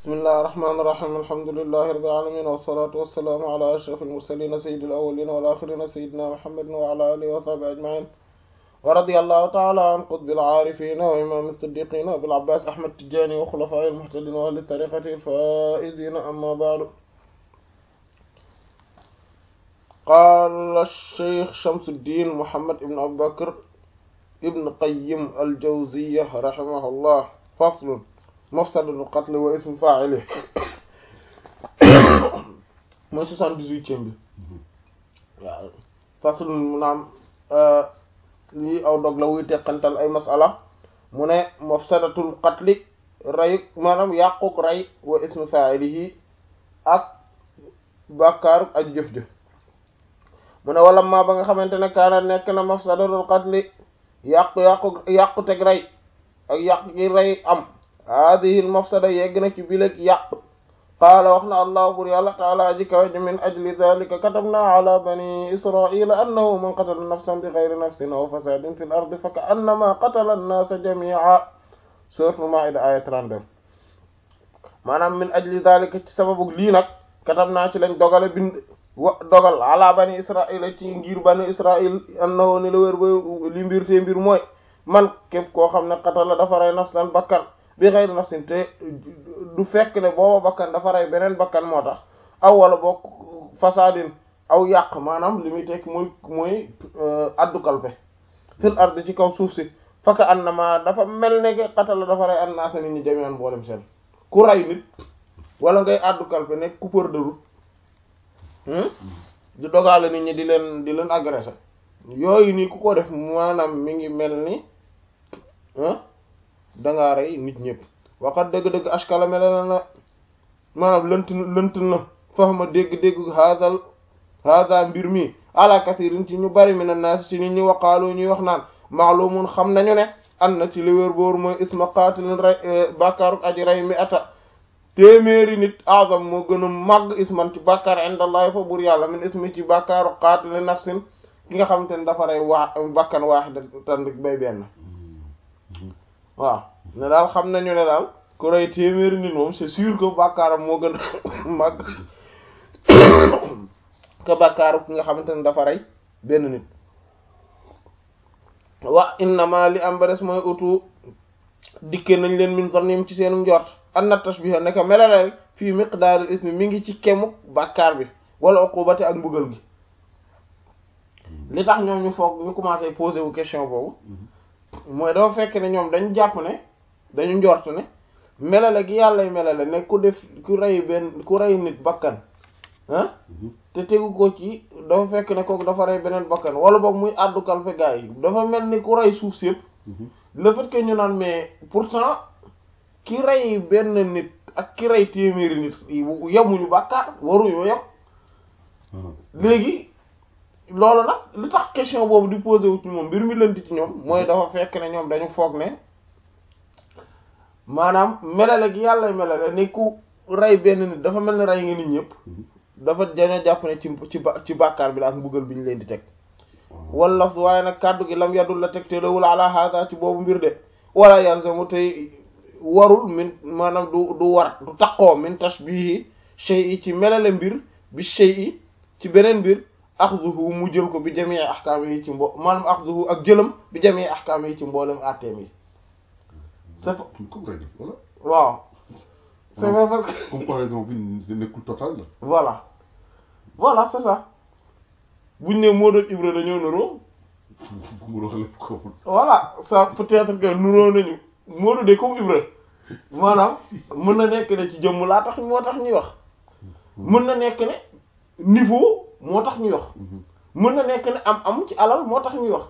bismillahi rahmaani rahiim alhamdulillahi rabbil aalamiin wassalaatu wassalaamu ala ashrafil mursaliin sayyidil awwaliin wal aaxiriin sayyidinaa muhammadin wa ala aalihi wa sahbihi ajma'iin wa radiyallahu ta'ala an qutbil aarifiin wa imaamil siddiqiin abil abbaas ahmad tijaani wa xulafaa'il muhtadiin wa ahli tariiqatil faa'iziin amma ba'du qaala shaykh Shamsuddiin Muhammad ibn Abii Bakr ibn Qayyim al-Jawziyya rahimahullah faslun mafsadatul qatl wa ismu faa'ilihi mooy soixante-dix-huitième bi waaw faslun mu naam lii aw dog la wuy teqantal ay masala mu ne mafsadatul qatli rey maanaam yàquk rey wa ismu faa'ilihi ak bàkkaaru ak jëf-jëf mu ne wala maa ba nga xamante ne kaana nekk na mafsadatul qatli yàqu yàqu yàqu teg rey ak yàq gi rey am haadihi mafsada yegg na ci bileg yàq qaala wax na allah bur yàlla taala aji kawe ji min ajli dalika katabna ala bani israila annahu man qatala nafsan bi gayri nafsin aw fasadin fi l ardi fa ka annama qatala annaasa jamia suratul maida aya 32 maanaam min ajli dalika ci sababu lii nag katabna ci lañ dogale bind wa dogal ala bani israila ci ngir bani israil annahu ni la wér ba li mbir te mbir mooy man képp koo xam ne qatala dafa rey nafsan bakkan bi xeyri nafsin te du fekk ne booba bakkan dafa rey beneen bakkan moo tax aw wala bokk fasadin aw yàq maanaam li muy tekk mooy mooy addu kalpe fil ardi ci kaw suuf si faka annama dafa mel ne ke qatala dafa rey annaasa nit ñi jami'an boolem seen ku rey nit wala ngay addu kalpe nekk coupeur de route di dogaale nit ñi di leen di leen agressé yooyu nii ku ko def maanaam mi ngi mel ni dangaa rey nit ñëpp waxat dëgg-dëgg ashkala mel na maanaam lënt lënt na fahma dégg-dégg haadal haada mbir mi ala kasirin ci ñu bari mi na naas ci nit ñi waqaaloo ñuy wax naan maalumun xam nañu ne an na ci li wér boor mooy isma qaatilin rey bàkkaaruk aji rey mi ata téeméeri nit azam moo gën a màgg isman ci bàkkaar indallahi fa buur yàlla min ismi ci bàkkaaru qaatili nafsin ki nga xamante ne dafa rey waa bakkan waahidatan bay benn waaw ne daal xam nañu ne daal ku rey téeméeri nit moom c'est sûr que bàkkaaram moo gën a màgg que bàkkaaru ki nga xamante ne dafa rey benn nit wa innama li am ba des mooy utu dikke nañ leen min zannim ci seenu njort anna tashbiha neka melale fii miqdaaril ismi mi ngi ci kemuk bàkkaar bi wala uqubati ak mbugal gi li tax ñoom ñu foog ñu commencé poser wu question boobu mooy dafa fekk ne ñoom dañu jàpp ne dañu njort ne melale gi yàllay melale ne ku def ku rey benn ku rey nit bakkan ah te tegu ko ci dafa fekk ne kooku dafa rey beneen bakkan wala boog muy àddu kalfe gaa yi dafa mel ni ku rey suuf si yëpp le fait que ñu naan mais pourtant ki rey benn nit ak ki rey téeméeri nit yemuñu bàkkaar waruñoo yem léegi loolu nag li tax question boobu di posé wu ci moom mbir mi lënt ci ñoom mooy dafa fekk ne ñoom dañu foog ne maanaam melale gi yàlla melale ni ku rey benn nit dafa mel ni rey nga nit ñëpp dafa dañoo jàpp ne ci ci ci bàkkaar bi la ak mbugal bi ñu leen di teg wala waaye nag kàddu gi lam yadul la teg te lawul ala hada ci boobu mbir de wala yalzamu tey warul min maanaam du du war du taqoo min tashbihi shay'i ci melale mbir bi shay'i ci beneen mbir axzuhu mu jël ko bi jamii ahkaam yi ci mbo maanaam axzuhu ak jëlam bi jamii ahkaam yi ci mboolem atteem yi c'est waaw c'est vrai parce que comparaison bi nekkul total la voilà voilà c'est ça buñ ne moo doon Ibra dañoo nuroo voilà ça peut-être que nuroo nañu Moodu de comme Ibra maanaam mën na nekk ne ci jëmm laa tax moo tax ñuy wax mën na nekk ne niveau moo tax ñuy wax mën na nekk ne am am ci alal moo tax ñuy wax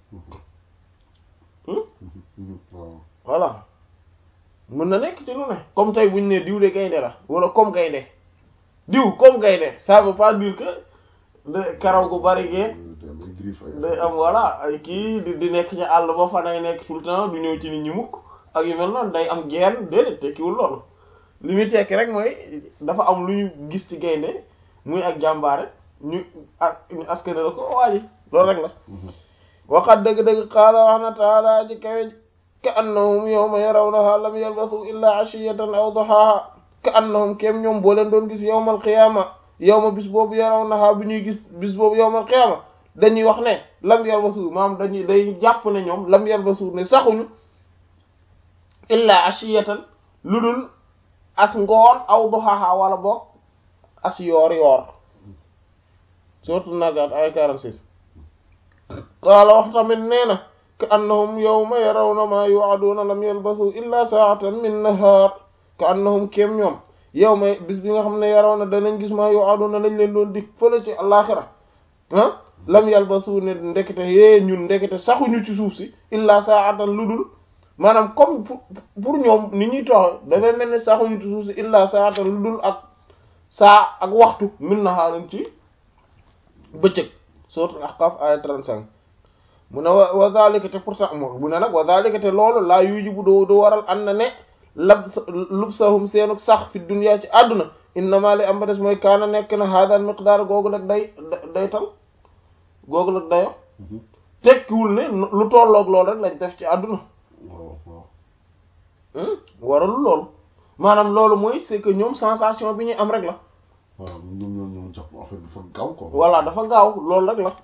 voilà mën na nekk ci lu ne comme tey buñ ne diw de gaynde la wala comme gaynde diw comme gaynde ça veut pas dire que de karaw gu bari gee day am voilà ay kii di di nekk ci àll ba fa nay nekk tout le temps du ñëw ci nit ñi mukk ak yu mel noonu day am geen déedéet tekkiwul loolu li muy tekki rek mooy dafa am lu ñu gis ci gaynde muy ak jàmbaare ñu ak ñu askane la ko waaji loolu rek la waxat dëgg-dëgg qaala wax na taala ji kawe ka annahum yawma yarawnaha lam yalbasu illa ashiyatan aw duhaha ka annahum kéem ñoom boo leen doon gis yawmal qiyaama yawma bis boobu yaraw naxaa bu ñuy gis bis boobu yawmal qiyaama dañuy wax ne lam yalbasu maam dañuy day jàpp ne ñoom lam yalbasu ne saxuñu illa ashiyatan lu dul as ngoon aw duhaha wala boog as yoor yoor surtout nagat ay 46 qaala wax tamit nee na ka annahum yawma yarawna ma yu'aduna lam yalbasu illa sa'atan min nahar ka annahum kéem ñoom yawma bis bi nga xam ne yarawna danañ gis ma yu'aduna lañ leen doon dik fële ci alaxira ah lam yalbasu ne ndekete yee ñun ndekete saxuñu ci suuf si illa sa'atan lu dul maanaam comme pour ñoom ni ñuy toxe dafay mel ni saxuñu ci suuf si illa sa'atan lu dul ak saa ak waxtu min naharin ci bëccëg sourate Ahqaf aya 35 mu ne wa wa zalika te pourtant mo mu ne nag wa zalika te loolu laa yujibu doo doo waral an na ne lab lubsahum seenu sax fi dunya ci àdduna innama li am ba des mooy kaana nekk na hadal miqdaar googu nag day day tal googu nag dayo tekkiwul ne lu tolloog loolu rek lañ def ci àdduna waaw waaw waralu loolu maanaam loolu mooy c'est que ñoom sensation bi ñuy am rek la waaw ñoom ñoom ñoom jàpp affaire bi dafa gaaw quoi. voilà dafa gaaw loolu rek la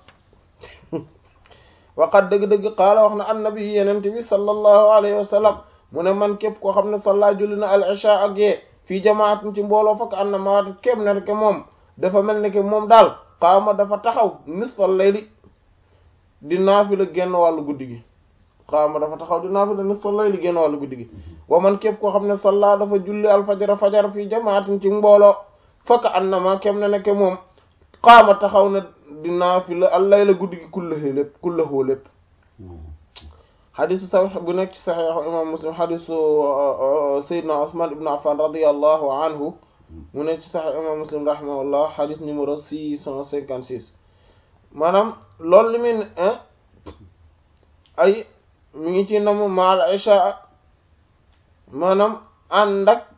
waqat dëgg-dëgg qaala wax na annabi yenent bi sallallahu alayhi wa sallam mu ne man képp koo xam ne salla julli na al isha ak yee fii jamaatin ci mbooloo fakk an na mawaati képp ne ke moom dafa mel ni ke moom daal qaama dafa taxaw nisfal layli di naafila genn wàllu guddi gi qaama dafa taxaw di naafila nisfal layli genn wàllu guddi gi wa man képp koo xam ne salla dafa julli al fajara fajar fii jamaatin ci mbooloo fakk an na ma képp ne ne ke moom qaama taxaw na di naafila al layla guddi gi kullahu lépp kullahu lépp xadisu sax bu nekk ci saxiixu imam muslim xadisu sayyidina Usman ibn Affan radiyallahu anhu mu nekk ci saxiix imam muslim rahimahullah xadis numéro six cent cinquante six maanaam loolu li muy ne ay mi ngi ci namu maal isha maanaam ànd ak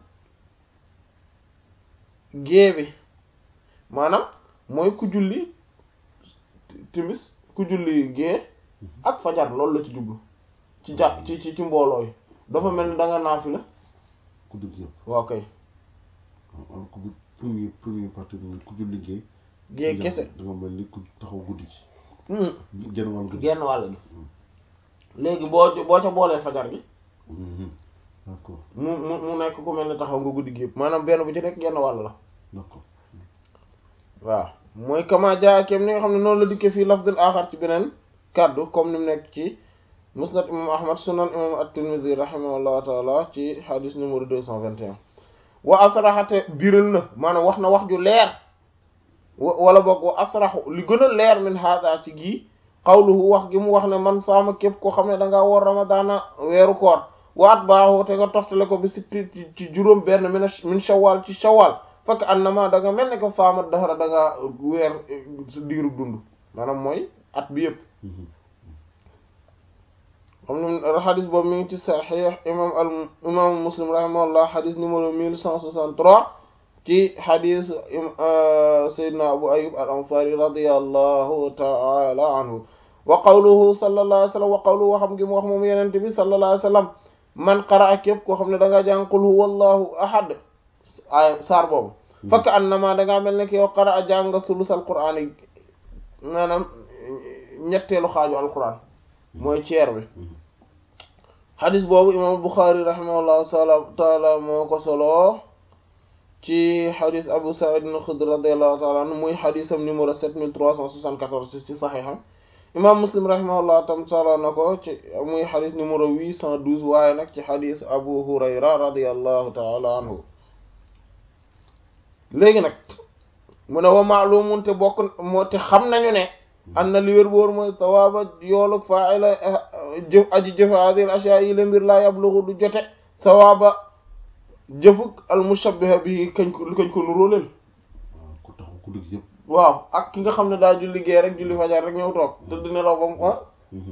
gée bi maanaam mooy ku julli timis ku julli gée ak fajar loolu la ci jublu ci ja ci ci ci mbooloo yi dafa mel ni da nga naafila ku dugg yëpp waaw kay waaw ku bu premier premier partie bi ku julli liggéey. gée kese dama mel ni ku taxaw guddi ci. Hmm. genn wàll guddi. genn wàll gi léegi boo boo ca boolee fajar gi d'accord mu mu mu nekk ku mel ni taxaw nga guddi gi yëpp maanaam benn bu ci nekk genn wàll la d'accord waaw mooy kama jaa kem ni nga xam ne noonu la dikkee fii lafdul axar ci beneen kàddu comme ni mu nekk ci musnad imam ahmad sunan imam at-tirmidhi rahimahullahu taala ci hadith numéro deux cent vingt et un wa asraxate biral na maanaam wax na wax ju leer wa wala boog wa asraxu li gën a leer min hada ci gii qawluhu wax gi mu wax ne man saama képp koo xam ne dangaa woor ramadaana weeru koor waat baaxoo te nga toftale ko bi sitti ci juróom benn min min shawwal ci shawwal fekk annama da nga mel ne ko faama daxara da nga weer diiru dund maanaam mooy at bi yëpp xam ne xadis boobu mi ngi ci saxiix imam al imam muslim rahimahullah xadis numéro mille cent soixante-trois ci xadis sayyidina abu ayub al ansari radiyallahu ta'ala anhu wa qawluhu sallallahu alayhi wa sallam wa qawluhu waxam gi mu wax moom yenente bi sallallahu alayhi wa sallam man qara'a képp koo xam ne da nga jàng qul huwa allahu ahad ay saar boobu fakk annama da ngaa mel ne ki yow qara'a jàng sulusal qur'aan yi maanaam ñetteelu xaaju alquran mooy ceer bi xadis boobu imam Bukhari rahimahullahu taala moo ko solo ci xadis Abu Sa'id al-Khudri radiyallahu taala anhu muy xadisam numéro 7374 ci saxiixam imam Muslim rahimahullahu tam solo na ko ci muy xadis numéro 812 waaye nag ci xadis Abu Hurayra radiyallahu taala anhu léegi nag mu ne wa maalumun te bokk moo te xam nañu ne an na li wér boor mooy sawaaba yoolug fa'ila jëf aji jëf hadhihi ashya yi la mbir laa yablughu du jote sawaaba jëfuk al mushabbiha bi kañ ko kañ ko nuróoleel waaw ku taxaw ku dugg yëpp. waaw ak ki nga xam ne daa julli gee rek julli fajar rek ñëw toog te dina law ba mu ah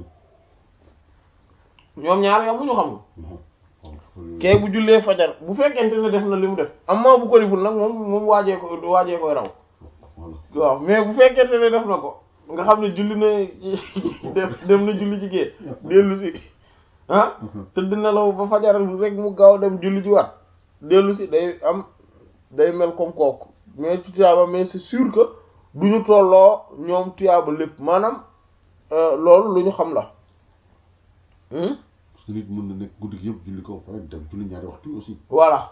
ñoom ñaar yow mu ñu xam nga kee bu jullee fajar bu fekkente ne def na li mu def amma bu ko deful nag moom moom waajee ko waajee koy raw waaw mais bu fekkente ne def na ko nga xam ne julli na dem na julli ci gée dellu si ah te dina law ba fajar rek mu gaaw dem julli ji waat dellu si day am day mel comme kooku mais ci tiyaaba mais c'est sûr que du ñu tolloo ñoom tiyaaba lépp maanaam loolu lu ñu xam la parce que nit mën na nekk guddi gi yëpp julli ko pare dem julli ñaari waxtu aussi voilà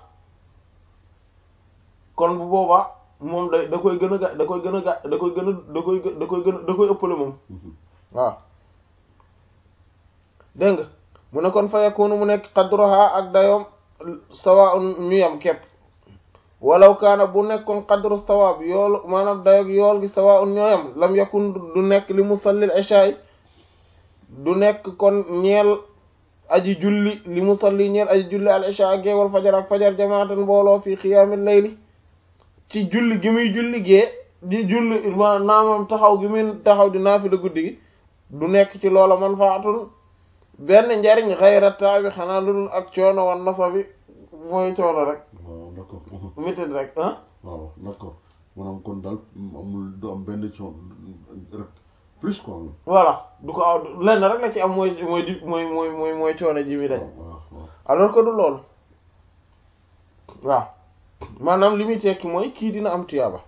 kon bu boobaa moom da da koy gën a ga da koy gën a ga da koy gën a da koy da koy gën a da koy ëppale moom waaw dégg nga mu ne kon fa yakunu mu nekk qadruha ak dayoom sawaa'un ñu yam képp walaw kaana bu nekkoon qadru sawaab yoolu maanaam dayoog yool gi sawaa'un ñoo yam lam yakun du nekk li musallil isha du nekk kon ñeel aji julli li musalli ñeel aji julli al isha gee wal fajar ak fajar jamaatan mbooloo fii qiyaamil layli ci julli gi muy julli gee di julli ma naamam taxaw gi muy taxaw di naafila guddi gi du nekk ci loola manfaatun benn njariñ xayra taabi xanaa lu dul ak coono wan nafa bi mooy coono rek waaw d'accord métit rek ah waaw d'accord maanaam kon daal amul du am benn coono rek plus quoi voilà du ko aw lenn rek la ci am mooy mooy di mooy mooy mooy mooy coono ji mi dañ waaw waaw alors que du loolu waaw maanaam li muy tekki mooy kii dina am tuyaaba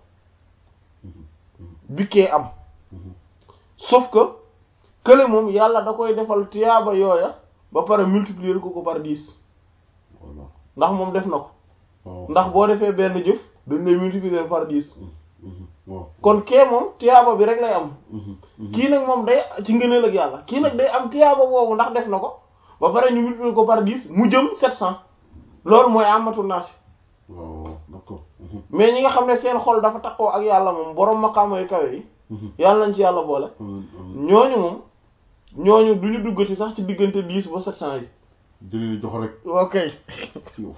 bikkee am sauf que kële moom yàlla da koy defal tuyaaba yooya ba pare multiplier ko ko par dix voilà ndax moom def na ko waaw ndax boo defee benn jëf dañ lay multiplier par dix waaw kon kee moom tuyaaba bi rek lay am kii kii nag moom day ci ngëneel ak yàlla kii nag day am tuyaaba boobu ndax def na ko ba pare ñu multiplier ko par dix mu jëm sept cent loolu mooy amatul naasi waaw d'accord mais ñi nga xam ne seen xol dafa takkoo ak yàlla moom borom maqaama yu kawe yi yàlla nañ ci yàlla boole ñooñu moom ñooñu du ñu duggati sax ci diggante dix ba sept cent yi jëlee jox rek ok yow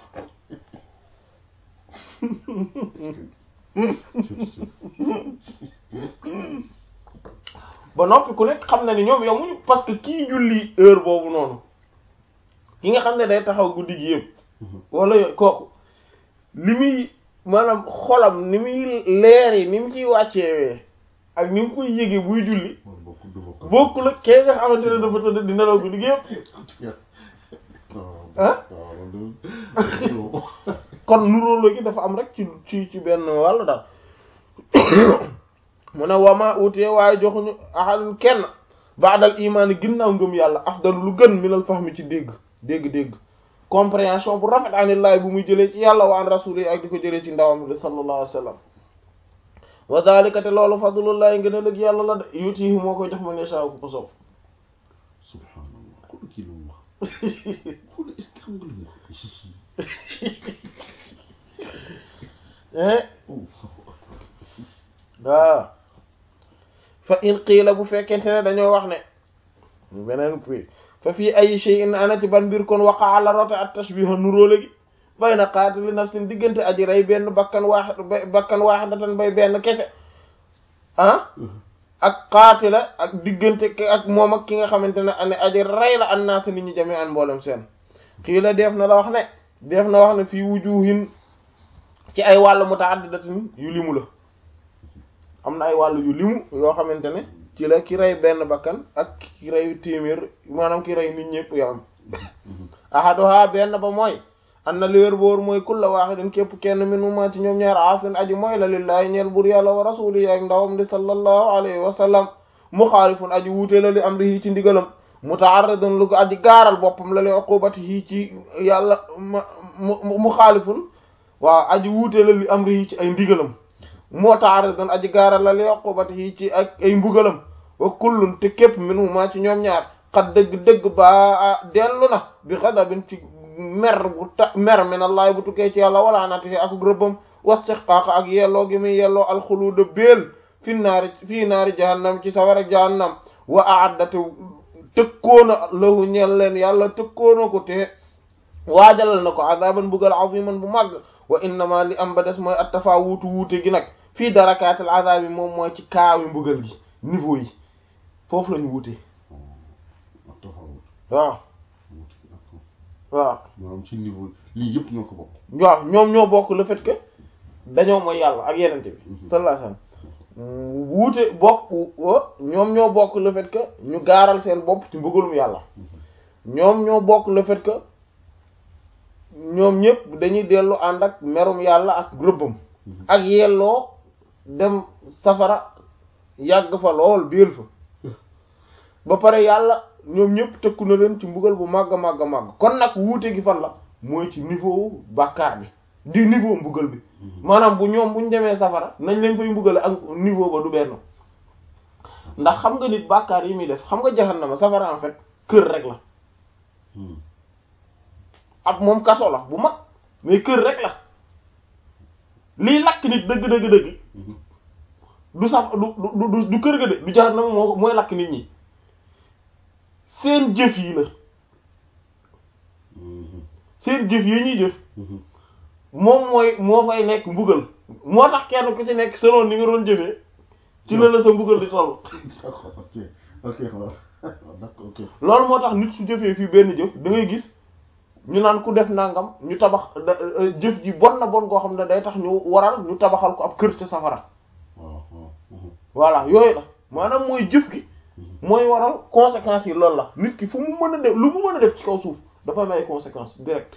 ba noppi ku nekk xam na ni ñoom yomuñu parce que kii julli heure boobu noonu ki nga xam ne day taxaw guddi gi yëpp wala yo- kooku li muy maanaam xolam ni muy leer yi ni mu ciy wàcceewee ak ni mu koy yëgee buy julli bokk du bokk bokkul ak kee nga xamante ne dafa tëdd di nelaw guddi gi yëpp ah waaw kon nuróolo gi dafa am rek ci ci ci benn wàll daal mu ne wama utee waaye joxuñu ahadun kenn baadal imaani ginnaaw ngëm yàlla afdalu lu gën minal fahmi ci dégg dégg-dégg compréhension bu rafet anillaay bu muy jëlee ci yàlla wa an rasuli ak di ko jëlee ci ndawam bi sallallahu alayhi wa sallam wa dhalika te loolu fadlullahi ngën a lëg yàlla la de yutihi moo koy jox ma ne saa ku ko soob subhanallah xool kii lu mu wax xool est-ce que xam nga lu mu eh wax waaw fa in qiila bu fekkente ne dañoo wax ne beneen fii fa fii ay shay'in ana ci ban mbir kon waqa'a la rote at tashbiha nuróole gi bayna qaatili nafsin diggante aji rey benn bakkan waaxid bakkan waaxidatan bay benn kese ah ak qaatila ak diggante ki ak moom ak ki nga xamante ne ane aji rey la an naasa nit ñi jame an mboolem seen qiila def na la wax ne def na wax ne fii wujuhin ci ay wàllu mutaaddidatin yu limu la am na ay wàllu yu limu yoo xamante ne ci la ki rey benn bakkan ak ki rey téeméer maanaam ki rey nit ñëpp yoo am ahaduha benn ba mooy an na liwér boor mooy kulla wahidin képp kenn minuma ci ñoom ñaar aasin aji mooy la lillahi ñeel bur yàlla wa rasuli ak ndawam di sallallahu alayhi wa sallam muxaalifun aji wuute la li amrihi ci ndigalam muta'arridun lu ko aji gaaral boppam la li uqubatihi ci yàlla mu muxaalifun waaw aji wuute la li amrihi ci ay ndigalam moo taare doon aji gaaral la li uqubatihi ci ak ay mbugalam wa kullun te képp minhuma ci ñoom ñaar xat dëgg-dëgg ba dellu na bi xadabin ci mer bu ta mer min allah bu tukkee ci yàlla wala natihi ak rëbbam wastihqaq ak yelloo gi muy yelloo alxuluuda béel fi naari fii naari jahannam ci sawara jahannam wa a'addatu tëkkoona lahu ñeel leen yàlla tëkkoona ko te waajalal na ko azaban mbugal aziman bu màgg wa innama li am ba des mooy attafa wuutu wuute gi nag fii darakaatil azabi moom mooy ci kaawi mbugal gi niveau yi foofu lañu wuute waaw waaw maanaam ci niveau lii yëpp ñoo ko bokk waaw ñoom ñoo bokk le fait que dañoo mooy yàlla ak yenente bi sallallahu alayhi wasallam wuute bokk ñoom ñoo bokk le fait que ñu gaaral seen bopp ci mbugalum yàlla ñoom ñoo bokk le fait que ñoom ñëpp dañuy dellu ànd ak merum yàlla ak rëbbam ak yelloo dem safara yàgg fa lool biir fa ba pare yàlla ñoom ñëpp tëkku na leen ci mbugal bu màgg màgg màgg kon nag wuute gi fan la mooy ci niveau bàkkaar bi di niveau mbugal bi maanaam bu ñoom bu ñu demee safara nañ leen fay mbugale ak niveau ba du benn ndax xam nga nit bàkkaar yi muy def xam nga jahannama safara en fait kër rek la ab moom kaso la bu mag mais kër rek la liy lakk nit dëgg dëgg dëgg du saf du du du kër ga de du jahannama moo mooy lakk nit ñi seen jëf yi la seen jëf yi ñuy jëf moom mooy moo fay nekk mbugal moo tax kenn ku ci nekk selon ni nga doon jëfee ci la la sa mbugal di toll d'accord ok ok d'accord ok loolu moo tax nit su jëfee fii benn jëf da ngay gis ñu naan ku def nangam ñu tabax jëf ji bon na bon koo xam ne day tax ñu waral ñu tabaxal ko ab kër ca safara waaw waaw voilà yooyu la maanaam mooy jëf gi mooy waral conséquences yi loolu la nit ki fu mu mën a def lu mu mën a def ci kaw suuf dafa am ay conséquences direct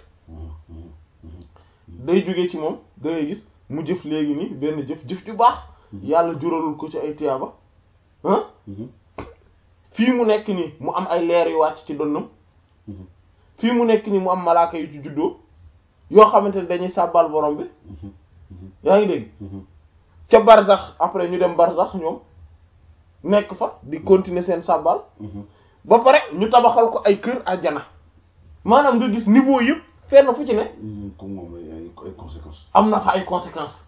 day jóge ci moom da ngay gis mu jëf léegi nii benn jëf jëf ju baax yàlla juralul ko ci ay tiyaaba ah fii mu nekk nii mu am ay leer yu wàcc ci donnam fii mu nekk nii mu am malaaka yu ci juddoo yoo xamante ne dañuy sàbbal borom bi yaa ngi dégg ca barzax après ñu dem barzax ñoom nekk fa di continuer seen sàbbal ba pare ñu tabaxal ko ay kër àjjana maanaam nga gis niveau yëpp fenn fu ci ne comme moom ay ay conséquences am na fa ay conséquences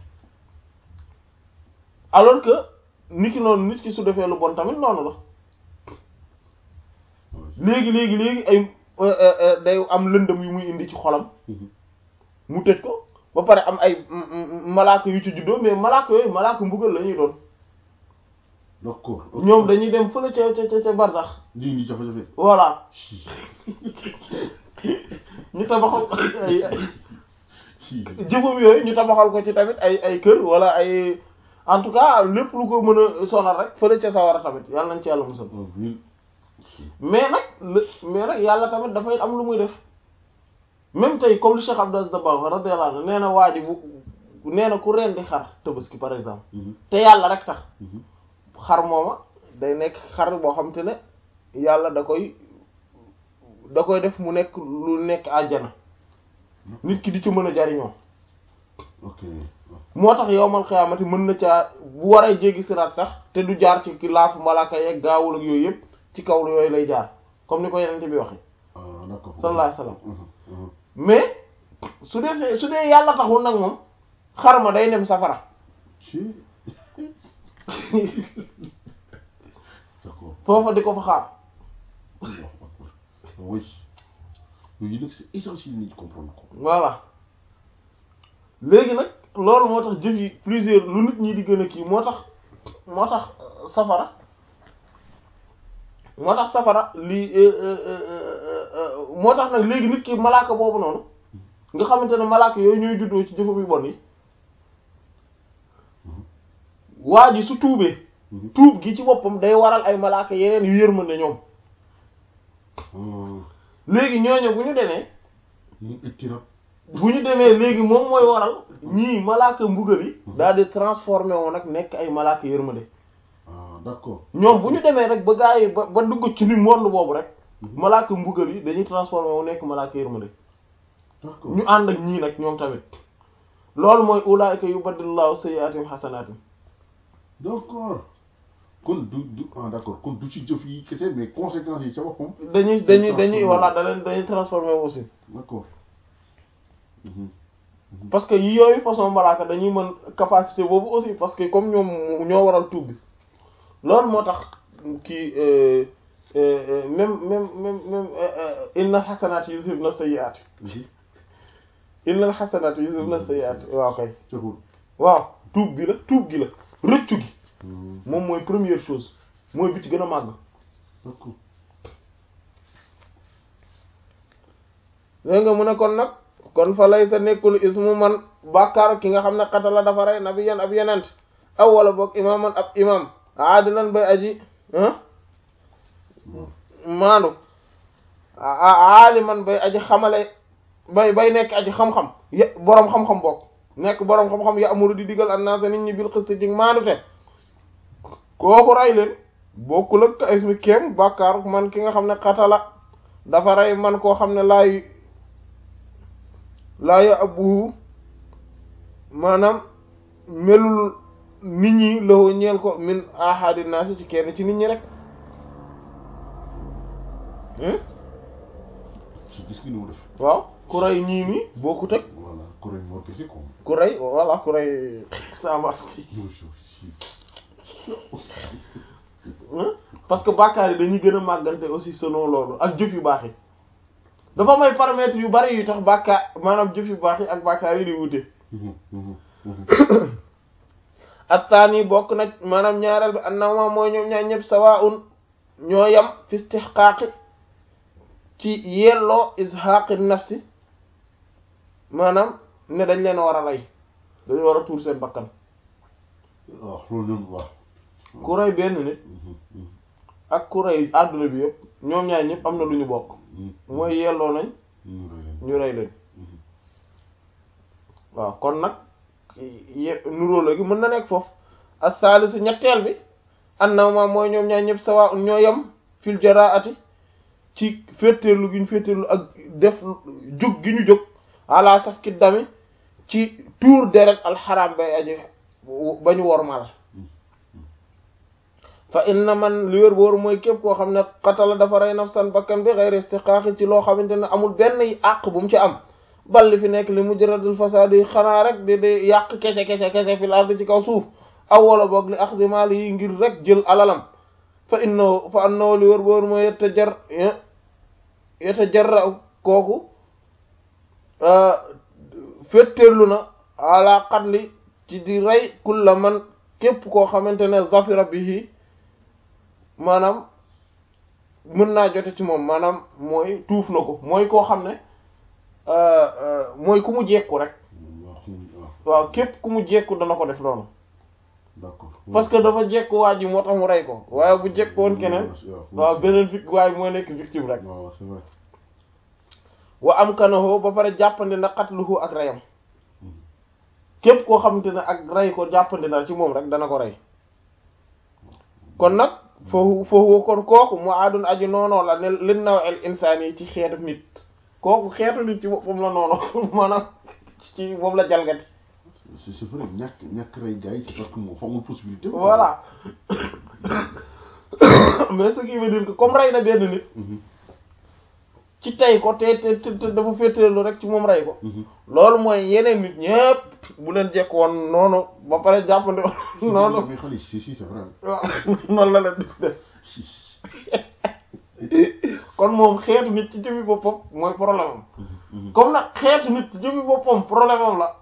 alors que nit ki noonu nit ki su defee lu bon tamit noonu la léegi léegi léegi ay day am lëndëm yu muy indi ci xolam mu tëj ko ba pare am ay malaaka yu ci juddoo mais malaaka yooyu malaaka mbugal la ñuy doon d'accord ñoom dañuy dem fële ca ca ca barsax ji ngi jafe-jafe voilà ñu tabaxal ko ay jëfam yooyu ñu tabaxal ko ci tamit ay ay kër wala ay en tout cas lépp lu ko mën a sonal rek fële ca sawara tamit yàlla nañ ci yàlla musal mais nag mais nag yàlla tamit dafay am lu muy def même tey comme li Cheikh Abdou Aziz Dabakh radiyallahu anhu nee na waa ji bu nee na ku rendi xar tabaski par exemple te yàlla rek tax xar mooma day nekk xar boo xam te ne yàlla da koy da koy def mu nekk lu nekk àjjana nit ki di ci mën a jariñoo ok moo tax yowmal xiyaamati mën na caa bu waree jéggi siraat sax te du jaar ci ki laafu malaaka yeeg gaawul ak yooyu yëpp ci kaw yooyu lay jaar comme ni ko yenente bi waxe ah d'accord sallallahu alayhi wasallam mais su defee su dee yàlla taxul nag moom xar ma day dem safara ci d'accord foofa di ko fa xaar oui yooyu nag c'est essentiel nit comprendre ko voilà léegi nag loolu moo tax jëf yi plusieurs lu nit ñi di gën a kii moo tax moo tax safara moo tax safara lii moo tax nag léegi nit ki malaaka boobu noonu nga xamante ne malaaka yooyu ñooy juddoo ci jëfam yu bon yi waa ji su tuubee tuub gi ci boppam day waral ay malaaka yeneen yu yërmande ñoom léegi ñooñu bu ñu demee ñu ittirab bu ñu demee léegi moom mooy waral ñii malaaka mbugal yi daal di transformé woon nag nekk ay malaaka yërmande ah d'accord ñoom bu ñu demee rek ba gaa yi ba ba dugg ci ni monde boobu rek malaaka mbugal yi dañuy transformé wu nekk malaaka yërmande d'accord ñu ànd ak ñii nag ñoom tamit loolu mooy ulaa'ika yubaddilullahu sayyi'atihim hasanaatin d'accord kon du du ah d'accord kon du ci jëf yi kese mais conséquences yi ca boppam dañuy dañuy dañuy voilà da leen dañuy transformé wu aussi d'accord parce que yi yooyu façon malaaka dañuy mën capacité boobu aussi parce que comme ñoom ñoo waral tuub bi loolu moo tax kii même même même même innal xasanaat yuzhibna sayyi'aat innal xasanaat yuzhibna sayyi'aat waaw kay caxul waaw tuub bi la tuub gi la rëccu gi moom mooy première chose mooy bi ci gën a màgg d'accord léegi nga mu ne kon nag kon fa lay sa nekkul ismu man bàkkaar ki nga xam ne xatala dafa rey nabiyan ab yenent aw wala boog imaaman ab imam aadilan bay aji maandu aaliman bay aji xamale bay bay nekk aji xam-xam ya boroom xam-xam bokk nekk boroom xam-xam ya amuru di digal annaasa nit ñi bil xist ci maanute kooku rey leen bokkul ak ka ismi kéem bàkkaar man ki nga xam ne xatala dafa rey man koo xam ne laay laayu abuhu maanaam melul nit ñi loo ñeel ko min ahadi naasi ci kenn ci nit ñi rek ci gis gi ni mu def waaw ku rey ñii mi bokkut ak voilà ku rey moo kese ko ku rey voilà ku rey sa masque parce que bàkkaar yi dañuy gën a màggante aussi selon loolu ak jëf yu baax yi dafa may paramètres yu bari yu tax bàkkaar maanaam jëf yu baax yi ak bàkkaar yi di wute attaani bokk na maanaam ñaareel bi annama mooy ñoom ñaar ñëpp sawaa'un ñoo yam fi istihqaaqi ci yelloo izhaaqi nafsi maanaam ne dañ leen war a rey dañu war a tuur seen bakkan waaw loolu ñoom waaw ku rey benn nit ak ku rey àdduna bi yëpp ñoom ñaar ñëpp am na lu ñu bokk mooy yelloo nañ ñu rey leen waaw kon nag ye nuróola gi mën na nekk foofu as-salisu ñetteel bi annama mooy ñoom ñaar ñëpp sawa ñoo yem fil jaraati ci féeteerlu gi ñu féeteerlu ak def jóg gi ñu jóg ala saf ki dami ci tuur deret alxaram bay aji ba ñu wormal fa inna man li wér booru mooy képp koo xam ne xatala dafa rey nafsan bakkan bi xeyri istiqaaqi ci loo xamante ne amul benn àq bu mu ci am bal li fi nekk li mujradul fasaadi xanaa rek di di yàq kese kese kese fil ardi ci kaw suuf aw wala boog li axdi maal yi ngir rek jël alalam fa innahu fa annahu li wér booru mooy yetta jar yetta jarra kooku féttéerlu na ala qatli ci di rey kulla man képp koo xamante ne zafira bihi maanaam mën naa jote ci moom maanaam mooy tuuf na ko mooy koo xam ne mooy ku mu jekku rek waaw képp ku mu jekku dana ko def noonu d'accord parce que dafa jekku waa ji moo tax mu rey ko waaye bu jekku woon keneen waaw beneen vic waaye mooy nekk victime rek waaw c'est vrai wa am kanaho ba pare jàppandi na qatluhu ak reyam képp koo xamante ne ak rey ko jàppandi na ci moom rek dana ko rey kon nag foofu foofu kon kooku mu aadun aju noonoo la ne lin naw el insaan yi ci xeetu nit kooku xeetu nit ci boppam la noonu maanaam ci moom la jalgati c'est c'est vrai ñàkk ñàkk rey gars yi c'est parce que moo fa amul possibilité voilà mais ce qui veut dire que comme rey na benn nit ci tey ko te te te dafa féeteerlu rek ci moom rey ko loolu mooy yeneen nit ñépp bu leen jekk woon noonu ba pare jàppandi noonu mais xale si si c'est vrai waaw noonu la leen di def kon moom xeetu nit ci jëmi boppam mooy problème am comme nag xeetu nit ci jëmi boppam problème am la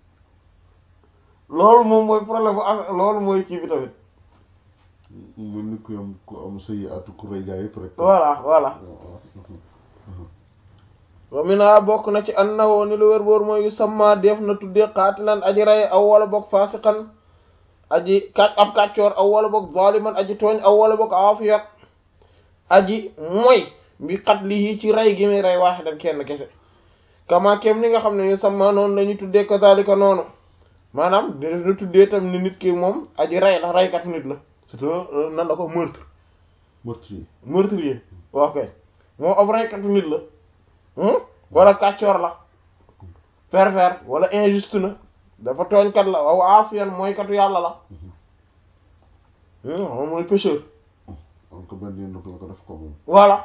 loolu moom mooy problème bu loolu mooy kii bi tamit mën ni ku am ku am sëyi atu ku rey gars yëpp rek voilà voilà wa mina bokk na ci annahu ni lu wér boor mooy yu samma def na tuddee qaatilan aji rey aw wala bokk faasiqan aji kàcc ab kàccoor aw wala bokk zaliman aji tooñ aw wala bokk aafiyat aji mooy bi qatlihi ci rey gi muy rey waaxidan kenn kese kama kem ni nga xam ne yu samma noonu la ñu tuddee kazalika noonu maanaam def na tuddee tam ni nit ki moom aji rey la reykat nit la surtout nan la ko meurtre meurtrier meurtrier ok moom ab reykat nit la wala kàccoor la pervers wala injuste na dafa tooñkat la waaw asiyan mooy katu yàlla la moom mooy pécheur am ko benn yoon la ko def ko moom voilà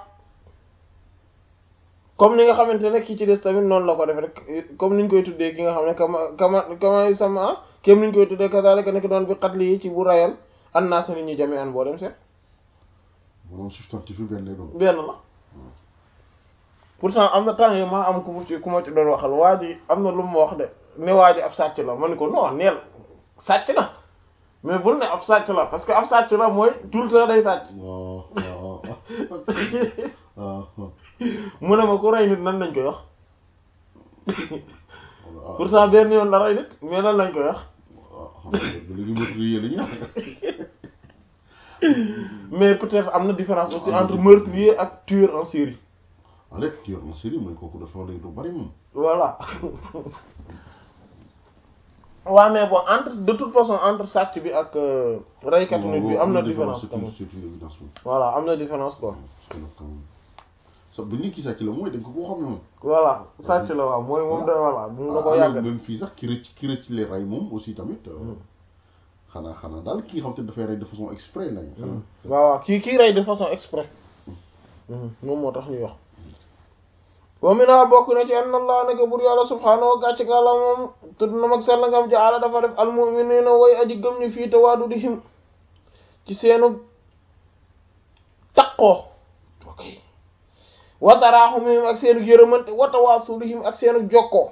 comme ni nga xamante ne kii ci des tamit noonu la ko def rek comme niñ koy tuddee ki nga xam ne kama kama kama sama kéem niñ koy tuddee kazalika nekk doon bi xatli yi ci bu rayal annaas nit ñi jame an boo dem seet maanaam substantif benn lay doon benn la pourtant am na temps yi ma am ku ma ci ku ma ci doon waxal waa ji am na lu mu wax de ne waa ji ab sàcc la ma ne ko non neel sàcc na mais bul ne ab sàcc la parce que ab sàcc la mooy tout le temps day sàcc waaw waaw waaw mu ne ma ku rey nit nan lañ koy wax pourtant benn yoon la rey nit mais nan lañ koy wax waaw léegi meurtrier la ñu wax mais peut-être am na différence aussi entre meurtrier ak tueur en série en fait ki yor na série mooy kooku dafa war a lu bari moom voilà waaw mais bon entre de toute façon entre sàcc bi ak euh, reykatu nit bi am na différence c'est quand une même c'est une évidence moom voilà am na différence quoi parce que nag quand même sa bu nit ki sàcc la mooy dañ ko koo xam ne moom voilà sàcc la waaw mooy moom da voilà moom da ko ah yàgg même fii sax ki rëcc ki rëcc les ray moom aussi tamit euh, xanaa xanaa daal ki nga xam te dafay rey de façon exprès lañ xanaa waaw waaw kii kii rey de façon exprès moom moo tax ñuy wax wa mina bokk na ci ann allah naka bur yàlla subhaanahu wa gàcc nga la moom tudd na mag sell ngam jaala dafa def almuminina way aji gëm ñu fii tawaadudihim ci seenu taqoo ok wa tarahumihim ak seenu yërëmante wa tawaasulihim ak seenu jokkoo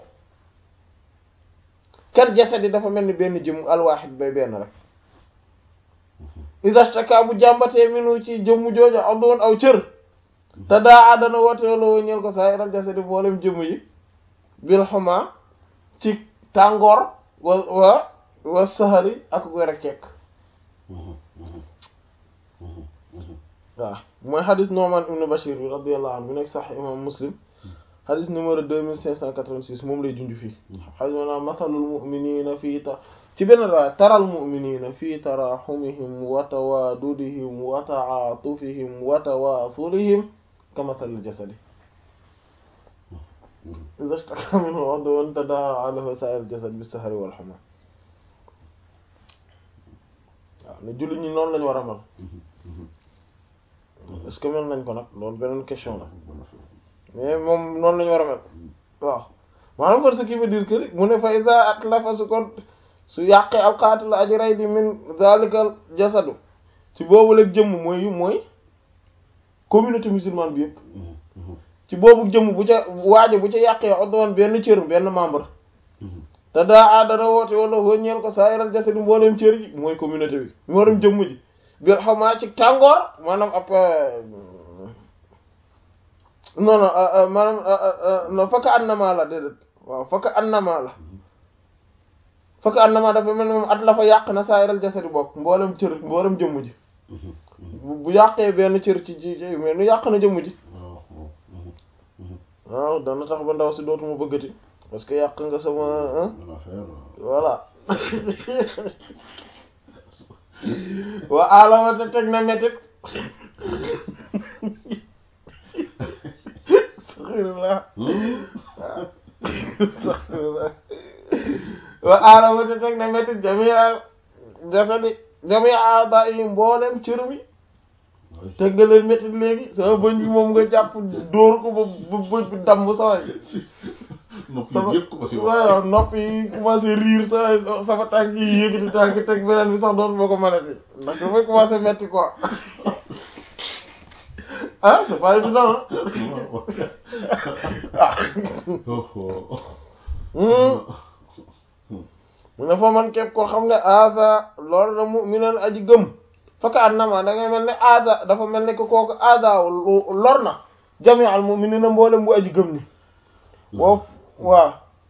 kal jasadi dafa mel ni benn jëm alwaahid bay benn rek idastaka bu jàmbatee minu ci jëmmu jooja addoon aw cër te daa àddana wooteeloo ñeel ko saa iral jasadi boolem jëmm yi bil xuma ci tàngoor wa wa wa saxari ak goy rek cekk waaw mooy xadis Nu'man ibn Bashir bi radiyallahu anhu mu nekk sax imam Muslim xadis numéro deux mille cinq cent quatre-vingt-six moom lay junj fii xadis maanaam masalul mu'minina fii ta ci benn raa taral mu'minina fii taraxumihim wa tawaadudihim wa ta'atufihim wa tawaasulihim kamasalil jasadi iza ishtaka minhu udwun tadaa'a lahu saa'irul jasad bis-sahari wal humma waaw ne jullit ñi noonu lañu war a mel est-ce que mel nañ ko nag loolu beneen question la mais moom noonu lañu war a mel waaw maanaam kon ce qui veut dire que mu ne fa iza atlafa su ko su yàqee alqaatil aji rey di min zalikal jasadu ci boobu leg jëmm mooy mooy communauté musulmane bi yëpp ci boobu jëmm bu ca waajo bu ca yàqee oddoon benn cër benn membre te daa a dana woote wala hoo ñeel ko saa yaral jasadu mbooleem cër yi mooy communauté bi mbooleem jëmm ji bi xamaa ci tàngoor maanaam ab non non maanaam non fakka annama la déedéet waaw fakka annama la fakka annama dafa mel ni moom at la fa yàq na saa yaral jasadu bokk mboolem cër mboolem jëmm ji bu yàqee benn cër ci ci ci mais nu yàq na jëmm ji waaw dana tax ba ndaw si dootuma bëggati parce que yàq nga sama voilà wa alama te teg na métit saxirullah saxirullah wa alama te teg na métit jamial jasadi jamia aada yi mboolem cër mi teg nga leen métti léegi sama bëñ bi moom nga jàpp dóor ko ba ba bëñ bi damm saway sama waaw nopp yi commencé riir sa sama tànk yi yëkkati tànk teg beneen bi sax doon boo ko mënati ndax dafay commencé métti quoi ah c'est pas évident mu ne fa man képp koo xam ne aza loolu la mu'minan aji gëm faka annama da ngay mel ne aada dafa mel ne que kooku aada lor na jami al mu'minina mboolem bu aji gëm ni woo waaw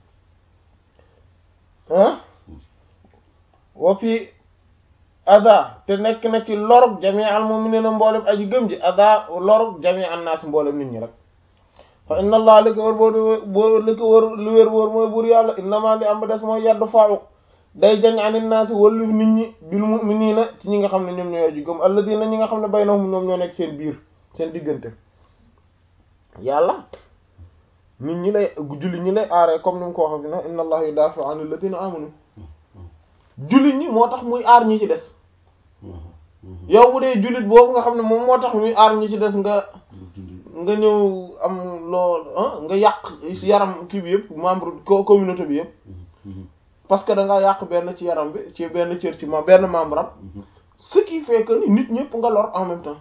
ah wa fi ada te nekk na ci lorug jami al mu'minina mboolem aji gëm ji ada lorug jami an naas mboolem nit ñi rek fa inna allah li ko wër boo boo li ko wër li wér wóor mooy buur yàlla innama li am ba des mooy yaddu faawu day jañ anit naasi wallif nit ñi bil mu'minina ci ñi nga xam ne ñoom ñooy aju gëm alladina ñi nga xam ne baynahum ñoom ñoo nekk seen biir seen diggante yàlla nit ñi lay julli ñi lay aaree comme ni mu ko waxee fi na inna allaha yudafi'u anil ladina amanu jullit ñi moo tax muy aar ñi ci des yow bu dee jullit boobu nga xam ne moom moo tax muy aar ñi ci des nga nga ñëw am lool nga yàq yaram kii bi yëpp membre communauté bi yëpp parce que da nga yàq benn ci yaram bi ci benn cër ci ma benn membre am ce qui fait que ni nit ñëpp nga lor en même temps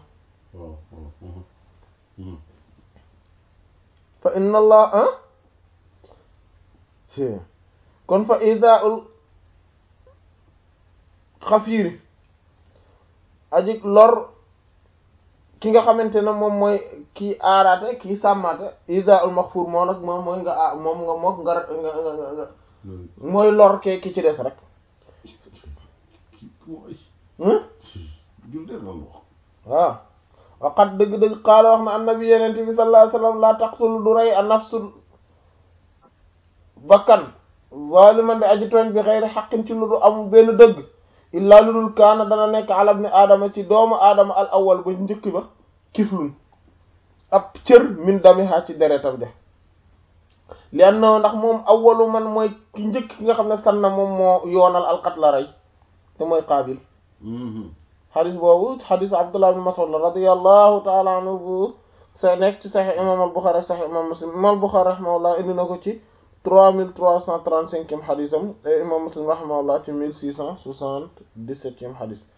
fa inna allah ah si kon fa idaul xafiiri aji lor ki nga xamante ne moom mooy kii aaraate kii sàmmaate idaul maxfuur moo nag moom mooy nga a moom nga mook nga nga nga nga mooy lor ke ki ci des rek waaw waqat dëgg-dëgg qaala wax na annabi yenente bi sallallahu alayhi wasallam laa taqtulu du rey a nafsu bakkan zaliman di aji tooñ bi xeyri xaqin ci lu du amul benn dëgg illaa lu dul kaana dana nekk ala ibni aadama ci doomu aadama al awwal ba njëkk ba kiflun ab cër min damiha ci deretam de li anna ndax moom awwalu man mooy ki njëkk ki nga xam ne sanna moom moo yoonal alqatla rey te mooy qaabil xadis boobu xadis abdullah ibn mas'ud la radiyallahu taala anhu bu sa nekk ci sahih imam al bukhari ak sahih imam muslim imam al bukhari rahimahullah indi na ko ci trois mille trois cent trente-cinquième xadisam et imam muslim rahimahullah ci mille six cent soixante-dix-septième xadis